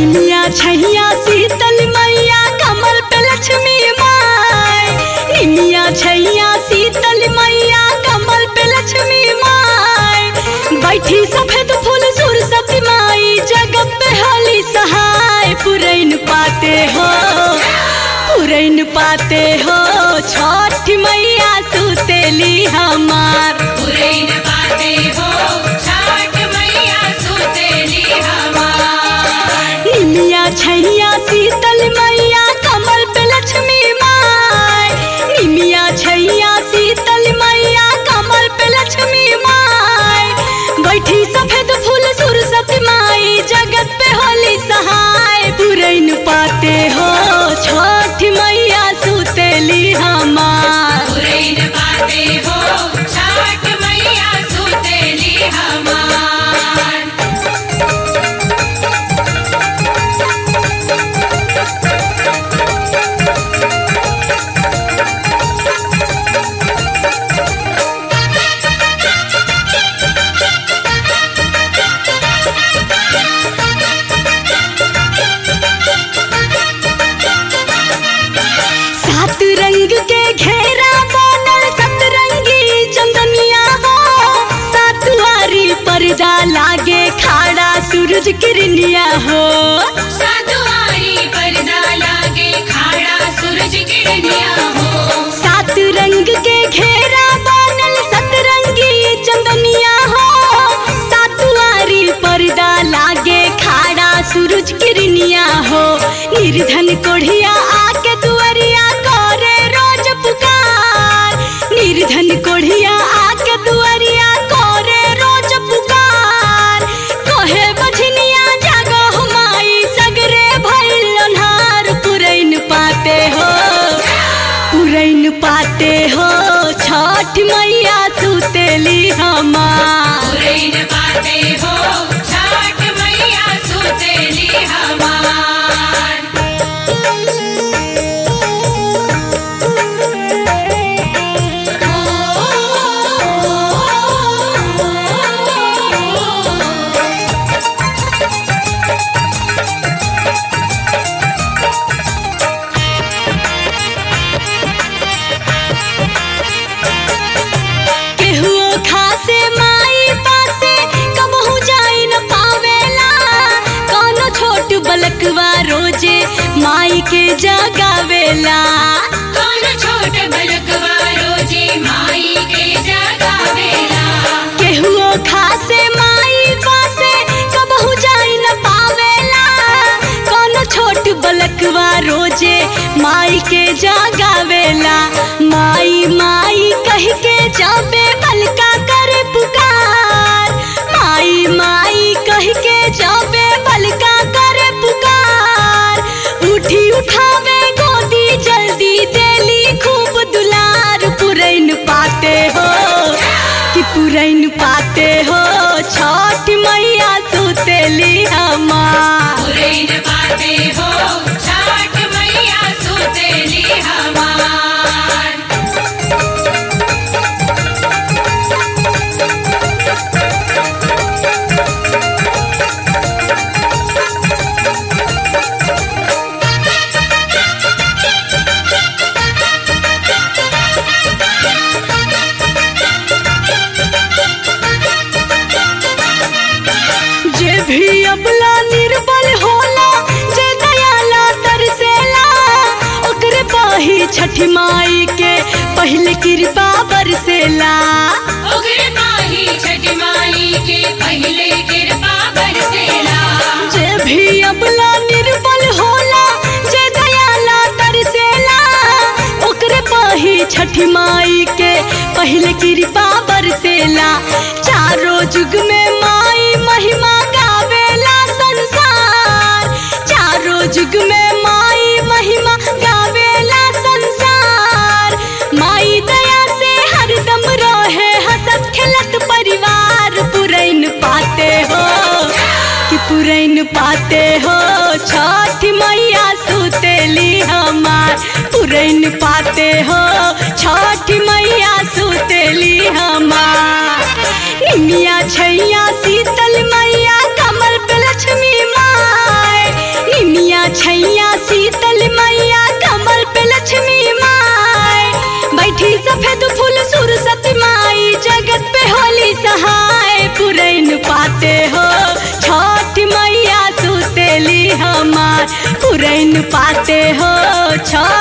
निमिया छैया शीतल मैया कमल पे लक्ष्मी माय निमिया छैया शीतल मैया कमल पे लक्ष्मी माय बैठी सफेद फूल सुरसती माई जग पे होली सहाय पुरैन पाते हो पुरैन पाते हो छठ मैया सुतेली हमार पुरैन पाते हो छठ मैया सुतेली हमार निमिया छैया शीतल मैया कमल पे लक्ष्मी माय निमिया छैया शीतल मैया कमल पे लक्ष्मी माय बैठी सफेद फूल सुरसती माई जगत पे होली सहाय पुरैन पाते हो छठ मैया सुतेली हमार पुरैन पाते हो छठ मैया सुतेली हमार सात रंग के घेरा बनल सतरंगी चंदनिया हो सातवारी पर्दा लागे खाड़ा सूरज किरनिया हो सातुवारी पर्दा लागे खाड़ा सूरज किरनिया हो सात रंग के घेरा बनल सतरंगी चंदनिया हो सातवारी पर्दा लागे खाड़ा सूरज किरनिया हो निर्धन कोढ़िया आके दुआरिया करे रोज पुकार निर्धन कोढ़िया आके दुआरिया करे रोज पुकार कहे बझनिया जागो हमाई सगरे भइल लोन्हार पुरैन पाते हो पुरैन पाते हो छठ मैया सुतेली हमार पुरैन पाते हो छठ मैया सुतेली हमार केहुओ खासे माई पासे कबहू जाई न पावेला कोनो छोट बलकवा रोजे माई के जगावेला कौन छोट बलकवा रोजे माई के जगावेला केहुओ खासे माई पासे कबहू जाई न पावेला कोनो छोट बलकवा रोजे माई के जगावेला माई माई कह के जाबे बलका करे पुकार माई माई कह के जाबे बलका करे पुकार उठी उठावे गोदी जल्दी देली खूब दुलार पुरैन पाते हो कि पुरैन पाते हो छठ मैया सुतेली हमार पुरैन पाते हो छठ मैया सुतेली हमार जे भी अबला निर्बल होला जे दयाला तरसेला ओकरे पाही छठी माई के पहले कृपा बरसेला उग्र माही छठ माई के पहले कृपा बरसेला जे भी अबला निर्बल होला जे दयाला तरसेला ओकरे पाही छठी माई के पहले कृपा बरसेला चारों जुग में माई महिमा गावेला संसार चारों जुग में माई महिमा गावेला संसार माई दया से हरदम रहे हंसत खेलत परिवार पुरैन पाते हो कि पुरैन पाते हो छठ मैया सुतेली हमार पुरैन पाते हो छठ मैया सुतेली हमार निमिया छैया शीतल मैया कमल पे लक्ष्मी माय रैन पाते हो छठ